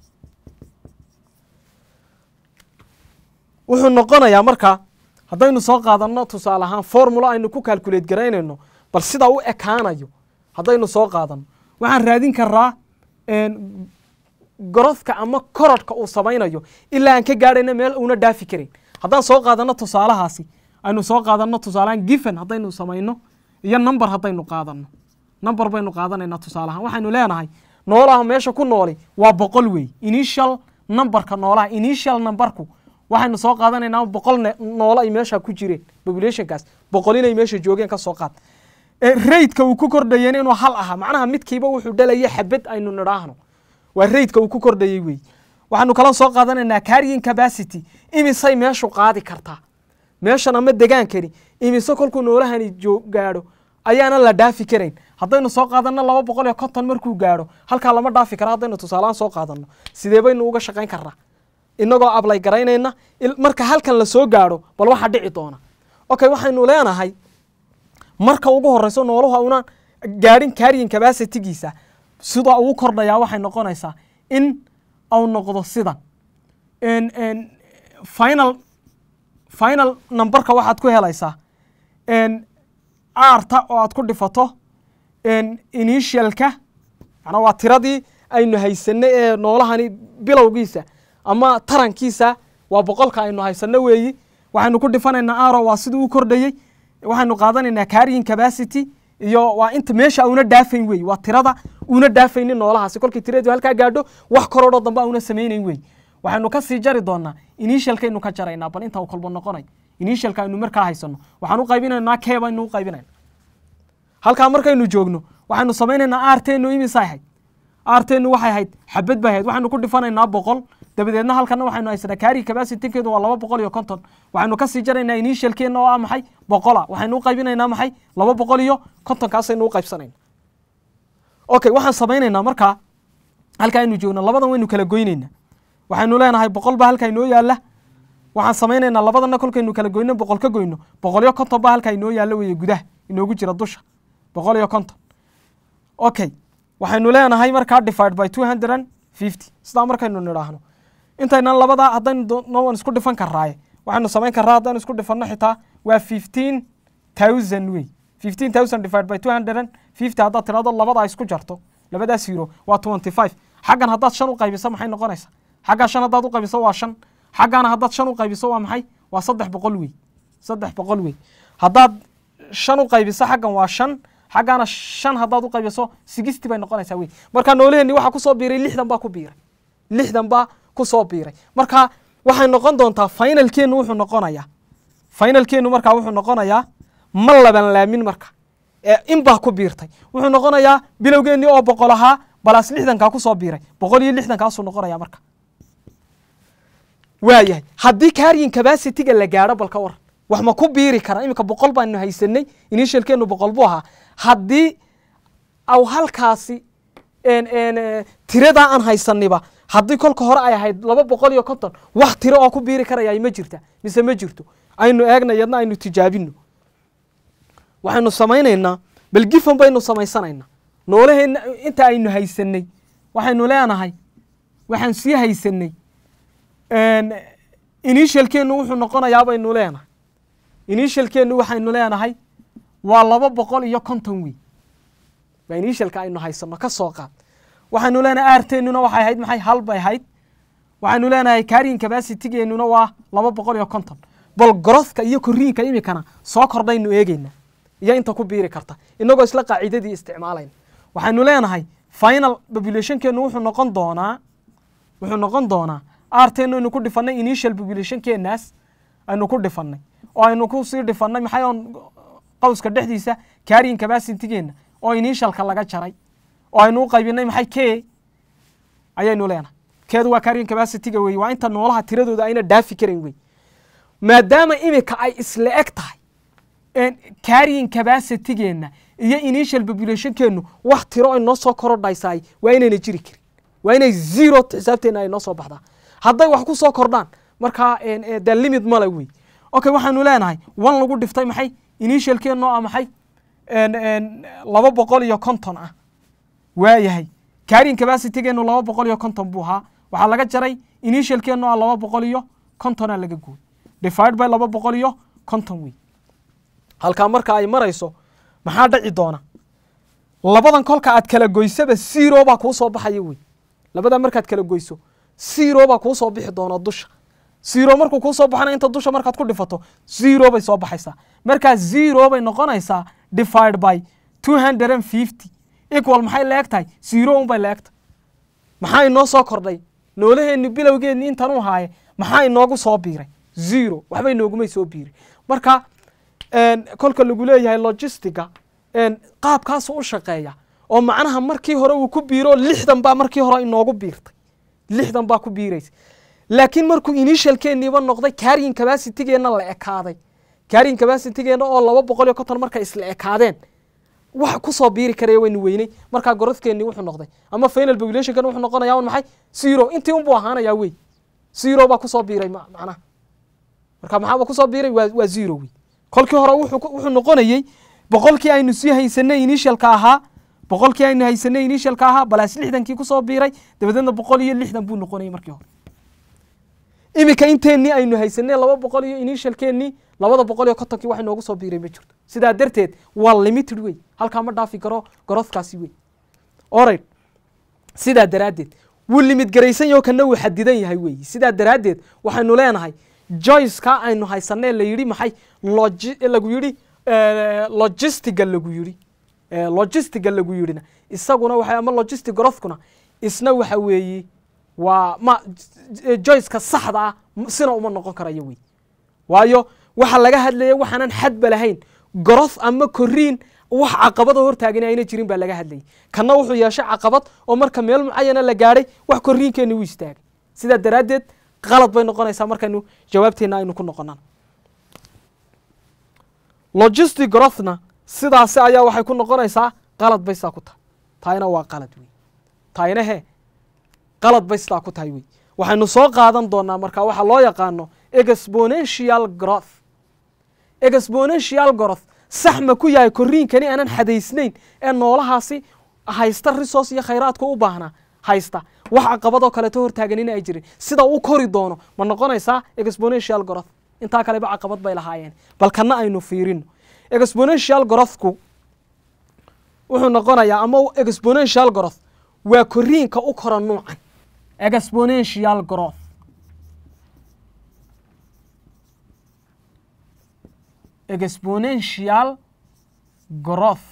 S3: wuxuu noqonayaa marka haddaynu soo qaadanno tusaale ahaan formula aynu ku calculate garaynayno bal sida u ekaanayo haddaynu soo qaadanno waxaan raadin karaa een, gorodka ama korodhka uu samaynayo ilaa aan ka gaadhayna meel uuna dhaafi karin haddaan soo qaadanno tusaalahaasi aynu soo qaadanno tusaalehaan given haddaynu samayno iyo number haddaynu qaadanno number baynu qaadanaynaa tusaalahaan waxaynu leenahay noolaha meesha ku nooli waa boqol wey initial numberka noolaha initial numberku waxaynu soo qaadanaynaa boqol ne- noolo ay meesha ku jireen populationkaas boqol inay meesha joogeen ka soo qaad raydka uu ku kordhayeen inuu hal ahaa macnaha midkiiba wuxuu dhalaya xabad aynu nidhaahno waa raydka uu ku kordhayey wey waxaanu kala soo qaadanaynaa carrying capacity imisay meeshu qaadi kartaa meeshan ama degaankani imise kolkuu noolahani joo- gaadho ayaana la dhaafi karayn haddaynu soo qaadanno laba boqol iyo konton markuu gaadho halkaa lama dhaafi kara haddaynu tusaalehaan soo qaadanno sidee baynu uga shaqayn karnaa inagoo ablay garaynayna il- marka halkan la soo gaadho bal waxaa dhici doona okay waxaynu leenahay marka ugu horeyso nooluhu una gaadhin carrying capacitygiisa sida ugu kordhayaa waxay noqonaysaa in au noqdo sidan En- en, final final numberka waxaad ku helaysaa en, aarta oo aad ku dhifato en, initialka macnaa waa tiradii aynu haysanay ee noolahani bilowgiisa ama tarankiisa waa boqolka aynu haysano weeyi waxaynu ku dhifanaynaa aro waa siduu u kordhayey waxaynu qaadanaynaa carrying capacity iyo waa inta meesha una dhaafayn wey waa tirada una dhaafaynin noolahaasi kolkii tiradii halkaa gaadho wax korodhoo dambe una samaynayn wey waxaynu ka sii jari doonaa initialkaynu ka jaraynaa bal inta uu kolbo noqonay initialka aynu markaa haysano waxaan u qaybinaynaa kee baynu u qaybinayna halkaa markaynu joogno waxaynu samaynaynaa aarteennu imisay ahayd aarteennu waxay ahayd xabad bay ahayd waxaynu ku dhifanaynaa boqol dabadeedna halkana waxaynu haysanaa carry capacitykeedu waa laba boqol iyo konton waxaynu kasii jaraynaa initialkeenna oo ah maxay boqola waxaynu u qaybinaynaa maxay laba boqol iyo kontonkaasaynu u qaybsanayna okay waxaan samaynaynaa markaa halkaa aynu joogno labadan waynu kala goynaynaa waxaynu leenahay boqol baa halkaa inoo yaalla waxaan samaynaynaa labadana kolkaynu kala goyno boqol ka goyno boqol iyo konton baa halkaa inoo yaalla weeye gudaha inoogu jira dusha boqol iyo konton okay waxaynu leenahay markaa divide by two hundred and fifty sidaa markaynu nidhaahno intaynan labadaa haddaynu doonno waan isku dhifan karaaye waxaynu samayn karaa haddaynu isku dhifanno xitaa waa fifteen thousand wey fifteen thousand divide by two hundred and fifty haddaad tirahdo labadaa isku jarto labadaa zero waa twenty five xaggan haddaad shan u qaybiso maxay noqonaysaa xaggaa shan haddaad u qaybiso waa shan xaggaana haddaad shan u qaybiso waa maxay waa saddex boqol wey saddex boqol wey haddaad shan u qaybiso xaggan waa shan xaggaana shan haddaad u qaybiso sixty bay noqonaysaa wey marka noolaheenni waxaa kusoo biiray lixdan baa ku biiray lixdan baa kusoo biiray marka waxay noqon doontaa finalkeennu wuxuu noqonayaa finalkeennu markaa wuxuu noqonayaa ma laban laamin marka ee in baa ku biirtay wuxuu noqonayaa bilowgeennii oo boqol ahaa balaas lixdankaa kusoo biiray boqol iyo lixdankaasuu noqonaya marka waayahay haddii carrying capacityga la gaadho bal ka waran wax ma ku biiri kara iminka boqol baanu haysanay initialkeenu boqol buu ahaa haddii aw halkaasi en- en, eh, tiradaa aan haysaniba haddii kolka hore ay ahayd laba boqol iyo konton wax tiro oo ku biiri karaya ma jirta mise ma jirto aynu eegna yadna aynu tijaabino waxaynu samaynaynaa bal gifan baynu samaysanaynaa noolaheenna inta aynu haysanay waxaynu leenahay waxaan sii haysanay initialkeennu wuxuu noqonayaa baynu leenahay initialkeennu waxaynu leenahay waa laba boqol iyo konton wey waa initialka aynu haysano ka soo qaad waxaynu leenahay aarteennuna waxay ahayd maxay hal bay ahayd waxaynu leenahay carrying capacitygeennuna waa laba boqol iyo konton bal growthka iyo koriinka imikana soo kordhaynu eegeynaa iyo inta ku biiri karta inagoo isla qaacidadii isticmaalayna waxaynu leenahay final populationkeenu wuxuu noqon doonaa wuxuu noqon doonaa arteenu aynu ku dhifannay initial populationkeenaas aynu ku dhifannay oo aynu ku sii dhifannay maxay on qowska dhexdiisa carrying capacitygeena oo initialka laga jaray oo aynu u qaybinay maxay k ayaynu leenahay keedu waa carrying capacityga wey waa inta noolaha tiradooda ayna dhaafi karan wey maadaama imika ay isla eg tahay carrying capacitygeena iyo initial populationkeenu wax tiro ay noo soo korodhaysaay waa inayna jiri karin waa inay zero xisaabteena ay noo soo baxdaa hadday wax ku soo kordhaan markaa de limit male wey okay waxaanu leenahay one lagu dhiftay maxay initialkeenu ah maxay laba boqol iyo konton ah waayahay carrying capacitygeenu laba boqol iyo konton buu ahaa waxaa laga jaray initialkeenu ah laba boqol iyo kontona laga gooy divide by laba boqol iyo konton wey halkaa marka ay marayso maxaa dhaci doona labadan kolka aad kala goysaba zero baa kuu soo baxaya wey labadaa markaad kala goyso zero baa kuu soo bixi doona dusha zero markuu kuu soo baxana inta dusha markaad ku dhifato zero bay soo baxaysaa markaa zero bay noqonaysaa divide by two hundred and fifty equal maxay la eg tahay zero un bay la eg tahay maxaa inoo soo kordhay noolaheenni bilowgeenni intan u haaye maxaa inoogu soo biiray zero waxba inoogumay soo biiray marka kolka lagu leeyahay logistiga qaabkaasu u shaqeeya oo macnaha markii hore uu ku biiro lixdan baa markii hore inoogu biirtay lixdan baa ku biiraysa laakiin markuu initialkeeniiba noqday carrying capacitygeena la ekaaday carrying capacitygeena oo laba boqol iyo konton markay isla ekaadeen wax kusoo biiri karaya waynu weynay markaa gorodkeeni wuxuu noqday ama final populationkan wuxuu noqonaya un maxay zero intii unbuu ahaanayaa wey zero baa kusoo biiray macnaha marka maxaaba kusoo biiray waa waa zero wey kolkii hore wuxuu noqonayey boqolkii aynu sii haysanay initialka ahaa boqolkii aynu haysanay initialka ahaa balaas lixdankii kusoo biiray dabadeedna boqol iyo lixdan buu noqonayay markii hore iminka inteennii aynu haysanay laba boqol iyo initialkeennii labada boqol iyo kontonkii wax inoogu soo biiray ma jirto sidaa darteed waa limited wey halkaa ma dhaafi karo gorothkaasi wey orid sidaa daraaddeed wuu limid garaysan yaho kana wuu xadidan yahay wey sidaa daraaddeed waxaynu leenahay joyceka aynu haysanee la yidhi maxay logi lagu yidhi logistiga lagu yidhi logistiga lagu yidhina isaguna waxa ama logistic growthkuna isna waxa weeye waa ma joyceka saxda ah sina uma noqon karayo wey waayo waxa laga hadlaya waxaanan xadba lahayn growth ama koriin wax caqabada hortaagani ayna jirin baa laga hadlayay kana wuxuu yeeshay caqabad oo marka meel mucayana la gaadhay wax koriinkeeni wuu istaagay sidaa daraaddeed qalad bay noqonaysaa markaynu jawaabteena aynu ku noqonaan logistic growthna sidaasi ayaa waxay ku noqonaysaa qalad bay sidaa ku tahay taayna waa qalad wey taayna he qalad bay sidaa ku tahay wey waxaynu soo qaadan doonaa marka waxa loo yaqaano exponential growth exponential growth sax ma ku yahay koriinkani aanan xadaysnayn ee noolahaasi haysta resource iyo khayraadka u baahnaa haysta wax caqabadoo kaleeto hortaaganina ay jirin sida uu kori doono ma noqonaysaa exponential growth intaa kaleba caqabad bay lahaayeen bal kana aynu fiirino exponential growthku wuxuu noqonayaa ama exponential growth waa koriinka u kora nuucan exponential growth exponential growth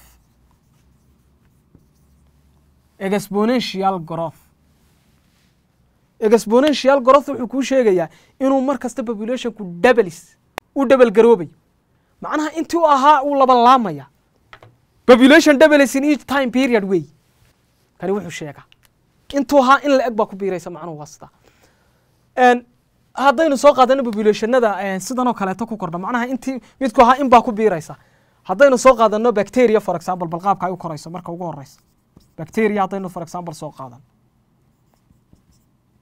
S3: exponential growth exponential growth wuxuu kuu sheegayaa inuu mar kasta populationku doubles u double garoobayo macnaha intii u ahaa uu laban laamaya population doubles in each time period wey kani wuxuu sheegaa intuu ahaa in la eg baa ku biiraysa macnuhu waa sidaa haddaynu soo qaadano populationada sidan oo kaleeto ku kordha macnaha intii midku ahaa in baa ku biiraysa haddaynu soo qaadano bacteria for example bal qaabka ay u korayso marka ugu horeysa bacteria haddaynu for example soo qaadano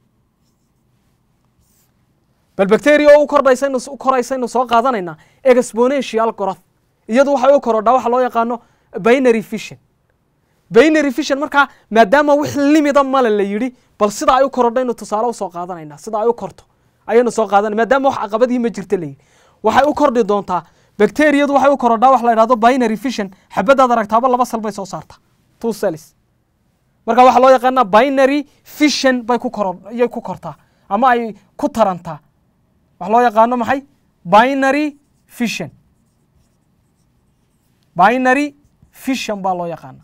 S3: bal bacteria oo u kordhaysaynu u koraysaynu soo qaadanaynaa exponential growth iyadu waxay u korodhaa waxa loo yaqaano binary fission binary fission markaa maadaama wix limida male la yidhi bal sida ay u korodhaynu tusaale usoo qaadanaynaa sida ay u korto ayaynu soo qaadana maadaama wax caqabadii ma jirta la yidhi waxay u kordhi doontaa bacteriyadu waxay u korodhaa wax la yidhahdo binary fission xabadaad aragtaaba laba sal bay soo saartaa two cells marka waxaa loo yaqaanaa binary fission bay ku koro iyay ku kortaa ama ay ku tarantaa waxa loo yaqaano maxay binary fission binary fission baa loo yaqaana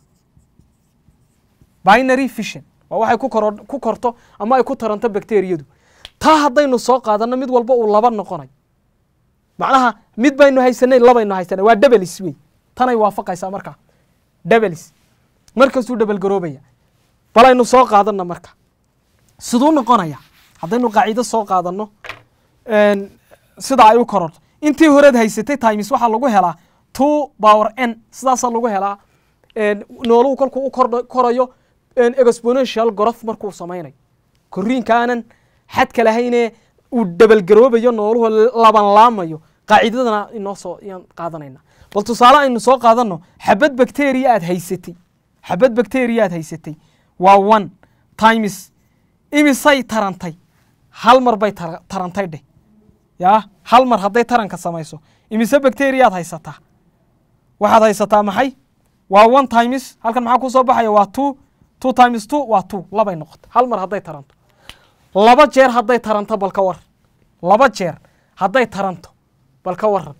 S3: binary fission waa waxay ku koro ku korto ama ay ku taranto bacteriyadu taa haddaynu soo qaadanno mid walba uu laba noqonay macnaha mid baynu haysanay labaynu haysanay waa debelis wey tanay waafaqaysaa markaa debelis markastuu dhebelgaroobaya bal aynu soo qaadanno marka siduu noqonaya haddaynu qaacido soo qaadanno sida ay u kororto intii horeed haysatay times waxaa lagu helaa two power n sidaasaa lagu helaa nooluhu kolkuu u kordh korayo exponential growth markuu samaynayo koriinkaanan xadka lahaynee uu dhebelgaroobayo nooluhu laban laamayo qaacidadana inoo soo yaan qaadanayna bal tusaale aynu soo qaadanno xabad bacteria aad haysatay xabad bacteria aad haysatay waa one times imisay tarantay hal mar bay tar- tarantay dheh yaa hal mar hadday taranka samayso imise bacteriaad haysataa waxaad haysataa maxay waa one times halkan maxaa ku soo baxaya waa two two times two waa two labay noqota hal mar hadday taranto laba jeer hadday taranto bal ka waran laba jeer hadday taranto bal ka waran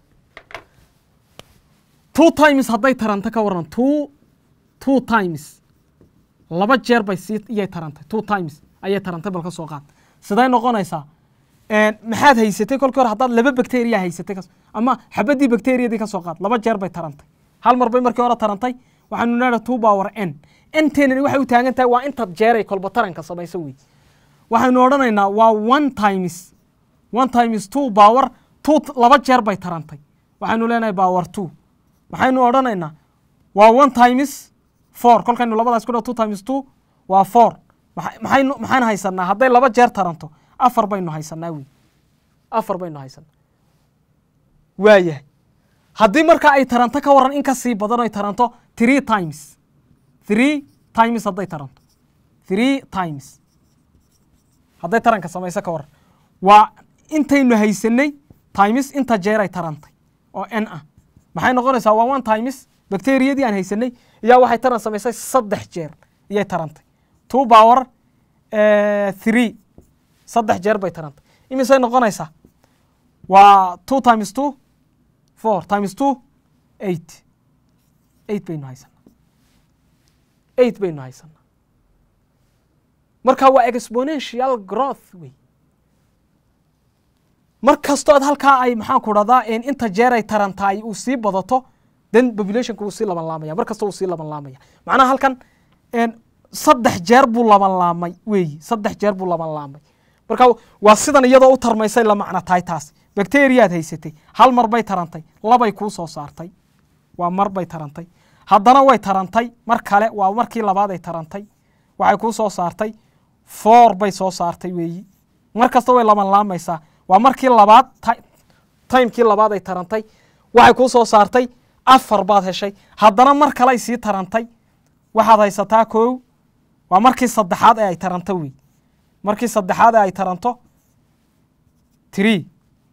S3: two times hadday taranto ka waran two two times laba jeer bay sii iyay tarantay two times ayay tarantay bal ka soo qaad siday noqonaysaa maxaad haysatay kolkii hore haddaad laba bacteria haysatay kas- ama xabadii bacteriadii ka soo qaad laba jeer bay tarantay hal mar bay markii hore tarantay waxaanu nidhaha two power n nteenani waxay u taagan tahay waa intaad jeeray kolba taranka samayso wey waxaynu odhanaynaa waa one times one times two power two laba jeer bay tarantay waxaynu leenahay power two maxaynu odhanaynaa waa one times four kolkaynu labadaas ku dhaho two times two waa four maxa- maxaynu maxaan haysanaa hadday laba jeer taranto afar baynu haysanaa wey afar baynu haysanaa waayahay haddii marka ay taranto ka waran in ka sii badan ay taranto three times three times hadday taranto three times hadday taranka samayso ka waran waa intaynu haysanay times inta jeer ay tarantay oo n ah maxay noqonaysaa waa one times bacteriyadii aan haysanay iyaa waxay taran samaysay saddex jeer iyay tarantay two power three saddex jeer bay tarantay imisay noqonaysaa waa two times two four times two eight eight baynu haysanaa eight baynu haysanaa marka waa exponential growth wey mar kastoo aad halkaa ay maxaan ku dhahdaa inta jeer ay tarantaay uu sii badato then populationka wuu sii laban laamaya mar kasta wuu sii laban laamaya macnaha halkan saddex jeer buu laban laamay weeyi saddex jeer buu laban laamay marka waa sidan iyadoo u tarmaysay la macno tahay taas bacteriaad haysatay hal mar bay tarantay labay kuu soo saartay waa mar bay tarantay haddana way tarantay mar kale waa markii labaad ay tarantay waxay kuu soo saartay four bay soo saartay weeyi mar kasta way laban laamaysaa waa markii labaad ti- timekii labaad ay tarantay waxay kuu soo saartay afar baad heshay haddana mar kaley sii tarantay waxaad haysataa kow waa markii saddexaad ee ay taranto wey markii saddexaad ee ay taranto tree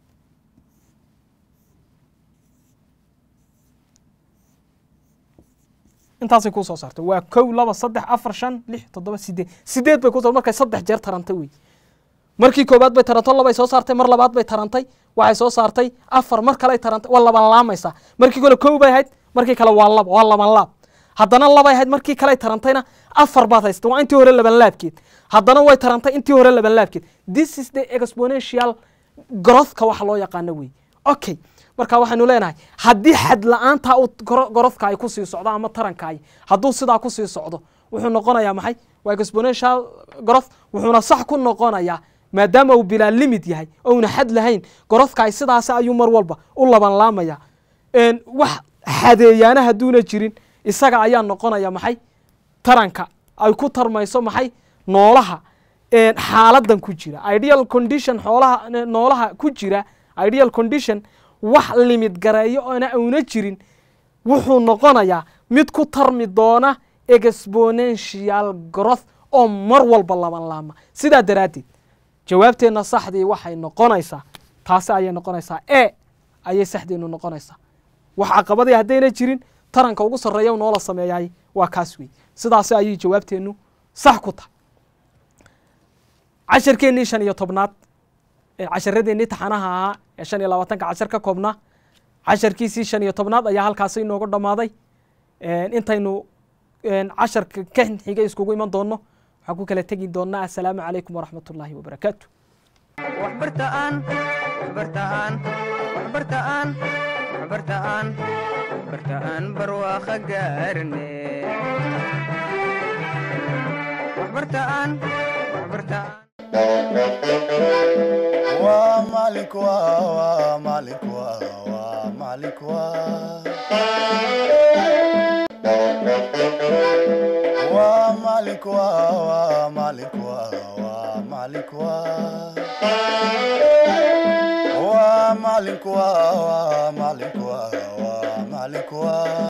S3: intaasay kuu soo saartay waa kow laba saddex afar shan lix toddoba sideed sideed bay ku markay saddex jeer tarantay wey markii koobaad bay taranto labay soo saartay mar labaad bay tarantay waxay soo saartay afar mar kaley tarantay waa laban laamaysaa markii kale kow bay ahayd markii kale waa laba waa laban laab haddana labay ahayd markii kaley tarantayna afar baad haysatay waa intii hore laban laabkeed haddana way tarantay intii hore laban laabkeed this is the exponential growthka waxa loo yaqaano wey okay marka waxaynu leenahay haddii xad la-aanta uu goro- gorodka ay kusii socdo ama taranka ay hadduu sidaa kusii socdo wuxuu noqonayaa maxay waa exponential growth wuxuuna sax ku noqonayaa maadaama uu bilaa limit yahay ouna xad lahayn gorodka ay sidaasi ayuu mar walba u laban laamaya Een, wax xadeeyaana hadduuna jirin isaga ayaa noqonaya maxay taranka ay ku tarmayso maxay noolaha een, xaaladan ku jira ideal condition xoolaha noolaha ku jira ideal condition wax limid gareeyo oona una jirin wuxuu noqonayaa mid ku tarmi doona exponential growth oo mar walba laban laama sidaa daraaddeed jawaabteenna saxdii waxay noqonaysaa taasi ayay noqonaysaa e ayay saxdeenu noqonaysaa wax caqabadii haddayna jirin taranka ugu sarreeya noola sameeyay waa kaas wey sidaasi ayay jawaabteennu sax ku tahay casharkeennii shan iyo tobnaad ee casharadeenii taxanaha ahaa ee shan iyo labaatanka cashar ka koobnaa casharkiisii shan iyo tobnaad ayaa halkaasi inoogu dhammaaday intaynu casharka ka xiga iskugu iman doonno waxaan ku kala tegi doonnaa assalaamu calaykum waraxmat ullaahi wabarakaatu
S2: waxbartaan waxbartaan waxbartaan waxbartaan waxbartaan barwaaqo gaarne waxbartaan waxbartaan
S1: waa maalinku waa waa maalinku waa waa maalinku waa waa maalinku waa waa maalinku waa waa maalinku waa waa maalinku waa waa maalinku waa waa maalinku waa